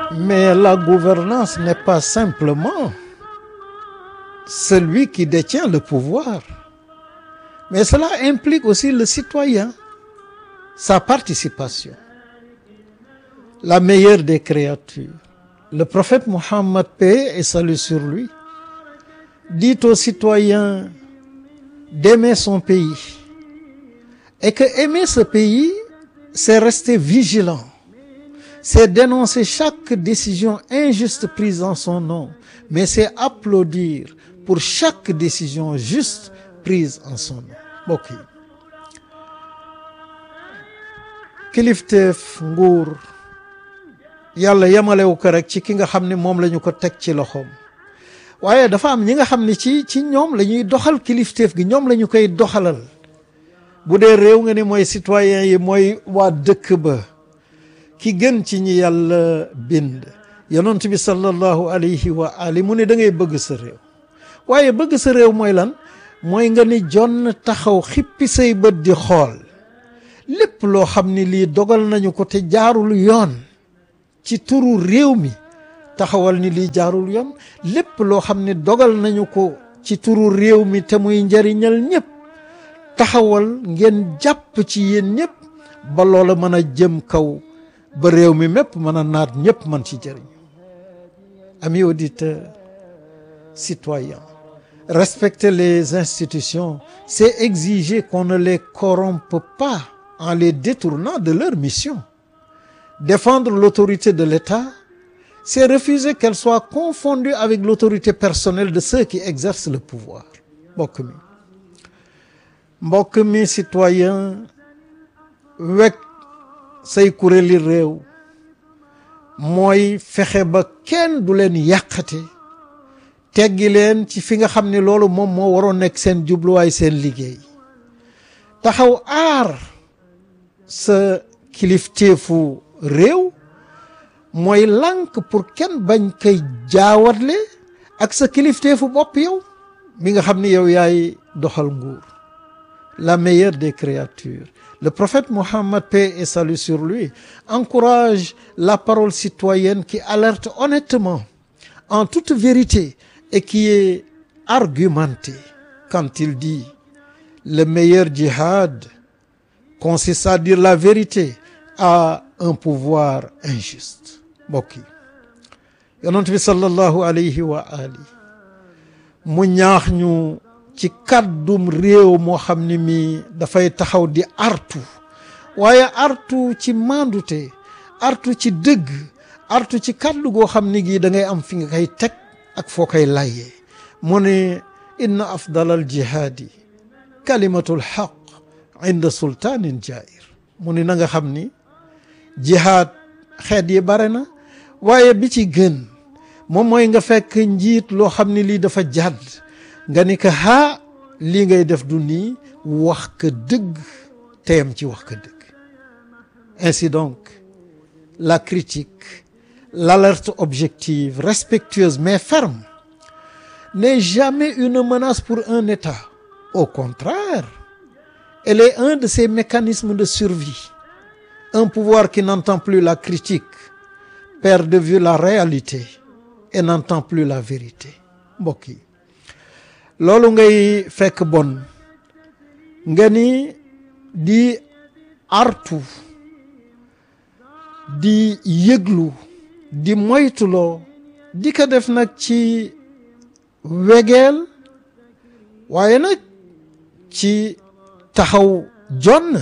Mais la gouvernance n'est pas simplement celui qui détient le pouvoir, mais cela implique aussi le citoyen, sa participation. La meilleure des créatures, le prophète Mohammed, paix et salut sur lui, dit aux citoyens d'aimer son pays et que aimer ce pays, c'est rester vigilant, c'est dénoncer chaque décision injuste prise en son nom, mais c'est applaudir pour chaque décision juste prise en son nom mbokk yi kilifteef nguur yàlla yemalewu ko rek ci ki nga xam ne moom la ñu ko teg ci loxoom waaye dafa am ñi nga xam ne ci ci ñoom la ñuy doxal kilifteef gi ñoom la ñu koy doxalal bu dee réew nga ni mooy citoyen yi mooy waa dëkk ba ki gën ci ñi yàlla bind yonent bi sallallahu alayhi wa ali mu ne da ngay bëgg sa réew waaye bëgg sa réew mooy lan mooy nga ni jonn taxaw xippi say bët di xool lépp loo xam ni lii dogal nañu ko te jaarul yoon ci turu réew mi taxawal ni lii jaarul yoon lépp loo xam ni dogal nañu ko ci turu réew mi te muy njariñal ñëpp taxawal ngeen jàpp ci yéen ñëpp ba loola mën a jëm kaw ba réew mi mépp mën a naat ñëpp mën ci jëriñ amis auditeurs citoyens respecter les institutions c'est exiger qu'on ne les corrompe pas en les détournant de leur mission défendre l'autorité de l'État c'est refuser qu'elle soit confondue avec l'autorité personnelle de ceux qui exercent le pouvoir mbokk mi mbokk mi citoyen wekk say kuréeli réew mooy fexe ba kenn du leen yàqate teggi leen ci fi nga xam ne loolu moom moo waroon nekk seen jubluwaay seen liggéey taxaw aar sa kilifteefu réew mooy lànk pour kenn bañ koy jaawatle ak sa kilifteefu bopp yow mi nga xam ni yow yaay doxal nguur la meilleure des créatures le prophète Mohammed paix et salut sur lui encourage la parole citoyenne qui alerte honnêtement en toute vérité et qui est argumenté quand il dit le meilleur djihad consiste à dire la vérité à un pouvoir injuste mbokk yi yonent bi sallallahu alayhi wa ali mu ñaax ñu ci kàddum réew moo xam ne mi dafay taxaw di artu waaye artu ci mandute artu ci dëgg artu ci kàddu goo xam ne gii da ngay am fi nga koy teg ak foo koy layee mu ne inna afdal al jihaadi kalimatul xaq inda sultaanin jair mu ne na nga xam ni jihaad xeet yi bare na waaye bi ci gën moom mooy nga fekk njiit loo xam ne lii dafa jàdd nga ni ko haa lii ngay def du nii wax ka dëgg teyam ci wax ka dëgg ainsi donc la critique l'alerte objective respectueuse mais ferme n'est jamais une menace pour un État au contraire elle est un de ses mécanismes de survie un pouvoir qui n'entend plus la critique perd de vue la réalité et n'entend plus la vérité mbokk yi loolu ngay fekk bon nga ni di artu di yëglu di moytuloo di ko def nag ci wegeel waaye nag ci taxaw jonn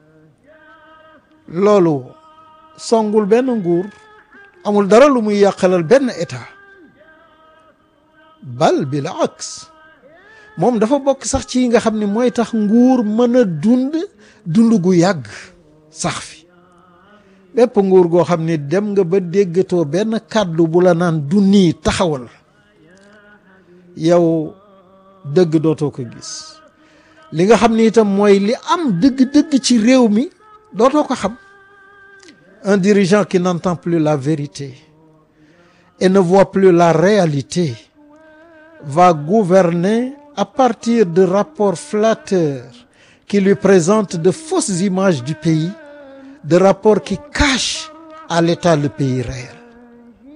loolu songul benn nguur amul dara lu muy yàqalal benn état bal bil aks moom dafa bokk sax ci nga xam ne mooy tax nguur mën a dund dund gu yàgg sax fi bépp nguur goo xam ni dem nga ba déggatoo benn kàddu bu la naan du nii taxawal yow dëgg dootoo ko gis li nga xam ni itam mooy li am dëgg-dëgg ci réew mi dootoo ko xam un dirigeant qui n'entend plus la vérité et ne voit plus la réalité va gouverner à partir de rapports flatteurs qui lui présentent de fausses images du pays de rapports qui cachent à l'État le pays réel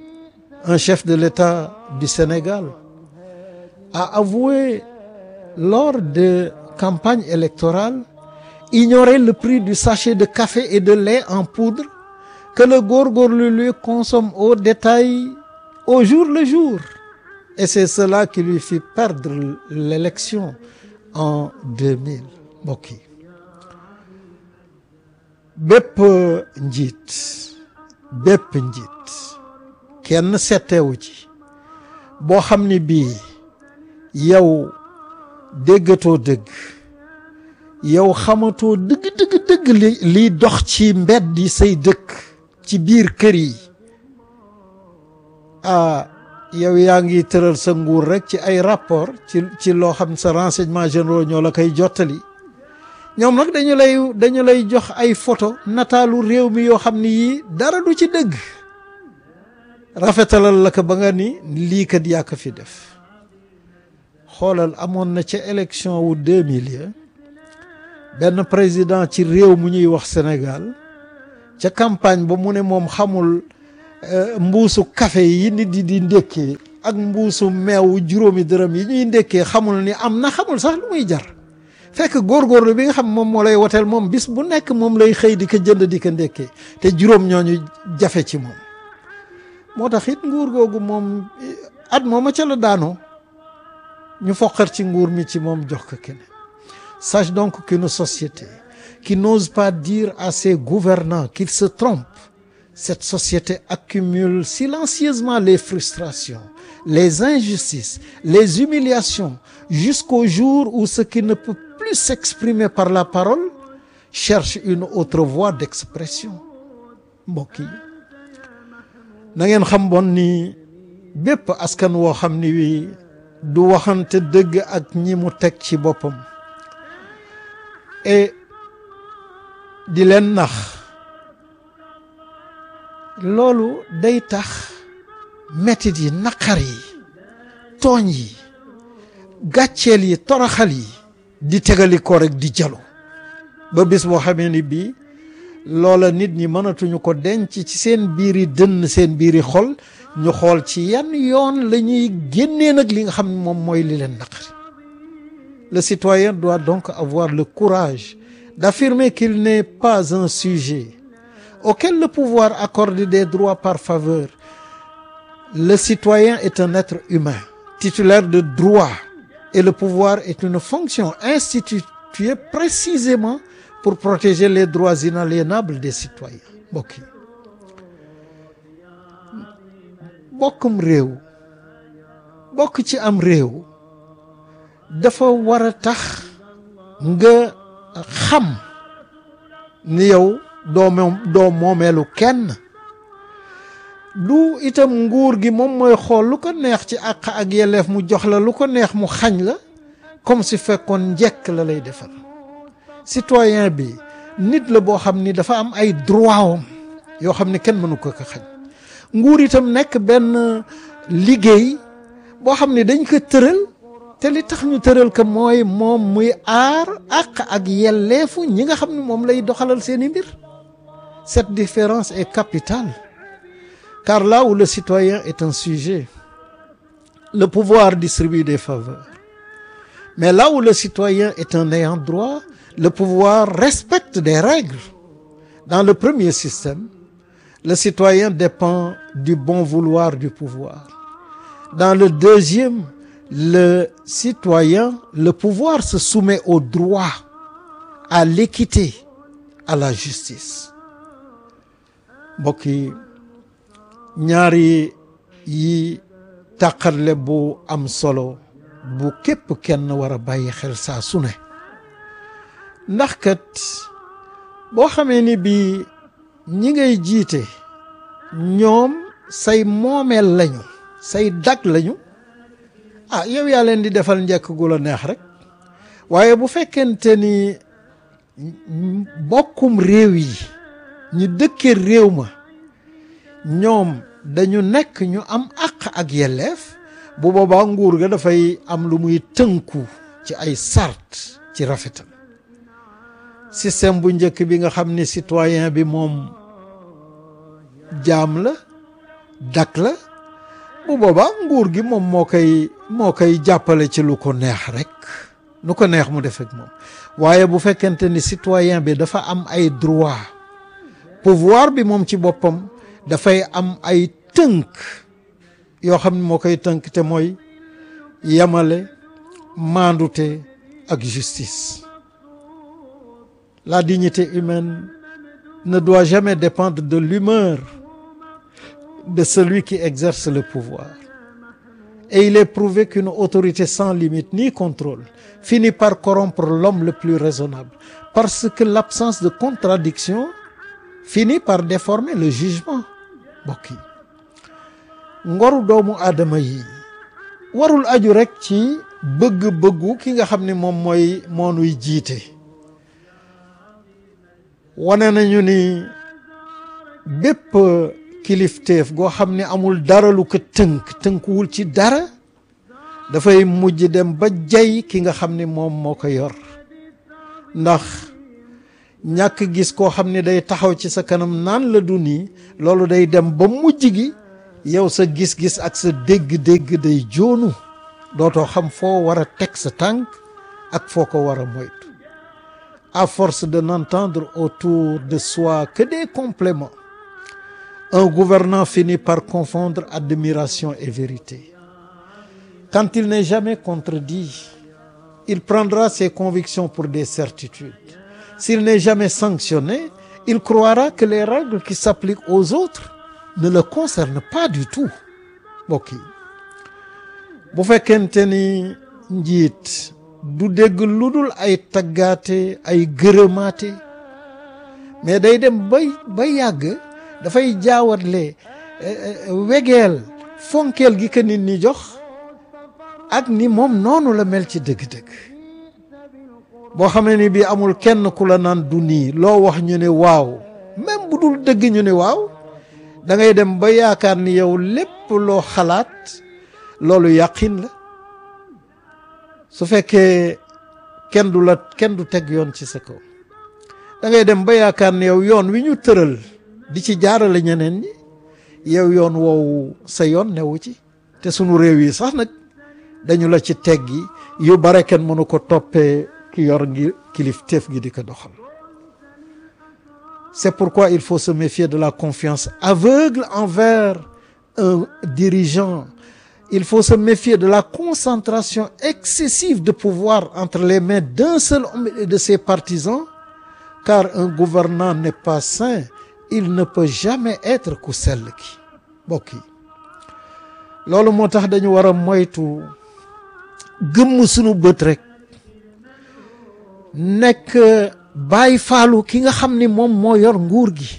un chef de l'État du Sénégal a avoué lors de campagne électorale ignorer le prix du sachet de café et de lait en poudre que le góorgóorlu lui consomme au détail au jour le jour et c'est cela qui lui fit perdre l'élection en 2000 mbokk yi bépp njiit bépp njiit kenn settewu ci boo xam ni bii yow déggatoo dëgg yow xamatoo dëgg dëgg dëgg li liy dox ci mbedd yi say dëkk ci biir kër yi ah yow yaa ngi tëral sa nguur rek ci ay rapport ci ci loo xam sa renseignement généraux ñoo la koy jottali ñoom nag dañu lay dañu lay jox ay photo nataalu réew mi yoo xam ni yii dara du ci dëgg rafetalal la ko ba nga ni lii kat yaa ko fi def xoolal amoon na ca élection wu 2000 ya benn président ci réew mu ñuy wax Sénégal ca campagne ba mu ne moom xamul mbuusu café yi nit di di ndékkee ak mbuusu meew juróomi dërëm yi ñuy ndékkee xamul ni am na xamul sax lu muy jar fekk góorgóorlu bi nga xam moom moo lay woteel moom bis bu nekk moom lay xëy di ko jënd di ko ndékkee te juróom ñooñu jafe ci moom moo tax it nguur googu moom at mooma ca la daanoo ñu foqar ci nguur mi ci moom jox ko keneen sache donc qu'une société qui n'ose pas dire à ses gouvernants qu'ils se trompent cette société accumule silencieusement les frustrations les injustices les humiliations jusqu'au jour où ce qui ne peut plus s'exprimer par la parole cherche une autre voie d'expression mbokk yi na ngeen xam bon ni bépp askan woo xam ni wi du waxante dëgg ak ñi mu teg ci boppam et di leen nax loolu day tax metit yi naqar yi tooñ yi gàcceel yi toroxal yi di tegali ko rek di jalu ba bis boo xamee ni bii loola nit ñi mënatuñu ko denc ci seen biiri dënn seen biiri xol ñu xool ci yan yoon la ñuy génnee nag li nga xam ne moom mooy li leen naqari le citoyen doit donc avoir le courage d'affirmer qu'il n'est pas un sujet auquel le pouvoir accorde des droits par faveur le citoyen est un être humain titulaire de droits et le pouvoir est une fonction instituée précisément pour protéger les droits inaliénables des citoyens mbokk yi bokkum réew bokk ci am réew dafa war a tax nga xam ni yow doo moom doo moomeelu kenn du itam nguur gi moom mooy xool lu ko neex ci àq ak yelleef mu jox la lu ko neex mu xañ la comme si fekkoon njekk la lay defal citoyen bi nit la boo xam ni dafa am ay droit am yoo xam ni kenn mënu ko ko xañ nguur itam nekk benn liggéey boo xam ni dañ ko tëral te li tax ñu tëral ko mooy moom muy aar àq ak yelleefu ñi nga xam ne moom lay doxalal seeni mbir cette différence est capitale car là où le citoyen est un sujet le pouvoir distribue des faveurs mais là où le citoyen est un ayant droit le pouvoir respecte des règles dans le premier système le citoyen dépend du bon vouloir du pouvoir dans le deuxième le citoyen le pouvoir se soumet au droit à l'équité à la justice mbokk yi ñaari yi tàqarle bu am solo bu képp kenn war a bàyyi xel saa su ne ndax kat boo xamee ni bii ñi ngay jiite ñoom say moomeel lañu say dag lañu ah yow yaa leen di defal njëkk gu la neex rek waaye bu fekkente ni bokkum réew yi ñu dëkke réew ma ñoom dañu nekk ñu am àq ak yelleef bu boobaa nguur ga dafay am lu muy tënku ci ay sart ci rafetal système bu njëkk bi nga xam ni citoyen bi moom jaam la dak la bu boobaa nguur gi moom moo koy moo koy jàppale ci lu ko neex rek nu ko neex mu def ak moom waaye bu fekkente ni citoyen bi dafa am ay droit pouvoir bi moom ci boppam dafay am ay tënk yoo xam ne moo koy tënk te mooy yamale maandute ak justice la dignité humaine ne doit jamais dépendre de l'humeur de celui qui exerce le pouvoir et il est prouvé qu'une autorité sans limite ni contrôle finit par corrompre l'homme le plus raisonnable parce que l'absence de contradiction finit par déformer le jugement mbokk yi ngoru doomu aadama yi warul aju rekk ci bëgg-bëggu ki nga xam ne moom mooy moonuy jiite wane nañu ni bépp kilifteef goo xam ne amul dara lu ko tënk tënkuwul ci dara dafay mujj dem ba jay ki nga xam ne moom moo ko yor ndax ñàkk gis koo xam ne day taxaw ci sa kanam naan la du nii loolu day dem ba mujj gi yow sa gis-gis ak sa dégg-dégg day joonu dootoo xam foo war a teg sa tànk ak foo ko war a moytu à force de n'entendre autour de soi que des compléments un gouvernant finit par confondre admiration et vérité quand il n'est jamais contredit il prendra ses convictions pour des certitudes s'il n'est jamais sanctionné il croira que les règles qui s'appliquent aux autres ne le concernent pas du tout mbokk yi bu fekkente ni njiit du dégg lu dul ay taggaate ay gërëmaate mais day dem bay ba yàgg dafay jaawatle wegeel fonkeel gi ko nit ñi jox ak ni moom noonu la mel ci dëgg-dëgg boo xamee ni bii amul kenn ku la naan du nii loo wax ñu ne waaw même bu dul dëgg ñu ne waaw da ngay dem ba yaakaar ni yow lépp loo xalaat loolu yàqin la su fekkee kenn du la kenn du teg yoon ci sa kaw da ngay dem ba yaakaar ni yow yoon wi ñu tëral di ci jaarale ñeneen ñi yow yoon woowu sa yoon newu ci te sunu réew yi sax nag dañu la ci teggi yu bare kenn mënu ko toppee ki yor ngi kilifteef gi di ko doxal c'est pourquoi il faut se méfier de la confiance aveugle envers un dirigeant il faut se méfier de la concentration excessive de pouvoir entre les mains d'un seul homme et de ses partisans car un gouvernant n'est pas saint il ne peut jamais être ku sell ki mbokk yi loolu moo tax dañu war a moytu gëmm sunu bët rek nekk bàyyi faalu ki nga xam ni moom moo yor nguur gi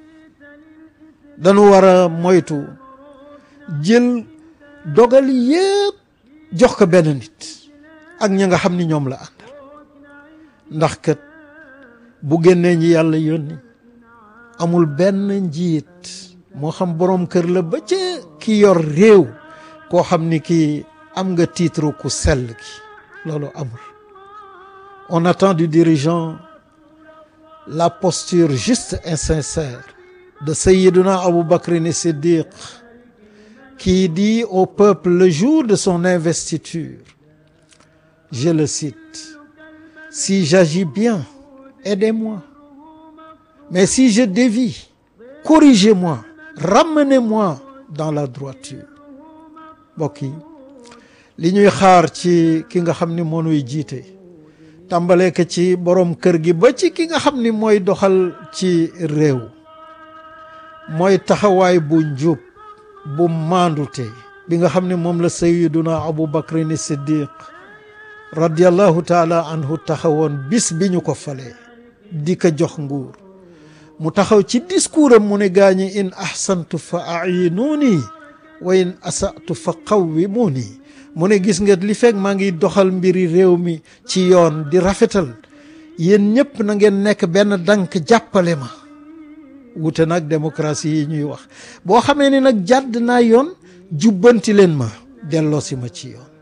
dañu war a moytu jël dogal yépp jox ko benn nit ak ñi nga xam ni ñoom la àndal ndax kat bu génnee ñi yàlla yónni amul benn njiit moo xam boroom kër la ba ca ki yor réew koo xam ni kii am nga titre ku sell ki loolu amul on attend du dirigeant la posture juste et sincère de Sayyiduna Abu Bakr as-Siddiq qui dit au peuple le jour de son investiture je le cite si j'agis bien aidez-moi mais si je dévie corrigez-moi ramenez-moi dans la droiture mbokk yi li ñuy xaar ci ki nga xam ni moo nuy jiite tàmbalee ko ci borom kër gi ba ci ki nga xam ni mooy doxal ci réew mooy taxawaay bu njub bu maandute bi nga xam ne moom la sayyiduna Abu Bakrin Siddiq radiallahu taala anhu taxawoon bis bi ñu ko falee di ko jox nguur mu taxaw ci discours am mu ne gaañi in ahsantu fa ayinuuni wa in asatu fa qawwimuuni mu ne gis nga li fekk maa ngi doxal mbiri réew mi ci yoon di rafetal yéen ñëpp na ngeen nekk benn dank jàppale ma wute nag démocratie yi ñuy wax boo xamee ni nag jàdd naa yoon jubbanti leen ma delloo si ma ci yoon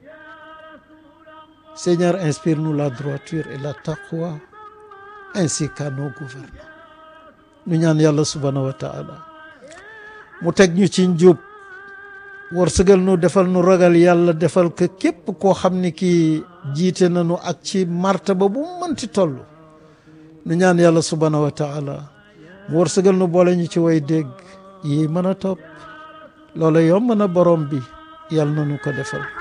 Seigneur inspire-nous la droiture et la taqwa ainsi qu'à nos gouvernants ñu ñaan yàlla subhanahu wa taala mu teg ñu ci njub wërsëgal nu defal nu ragal yàlla defal ko képp koo xam ni kii jiite nañu ak ci martaba bu mënti toll nu ñaan yàlla subhaanahu wa taala mu wërsëgal nu boole ñu ci way dégg yi mën a topp loola yomb na borom bi yàlla na nu ko defal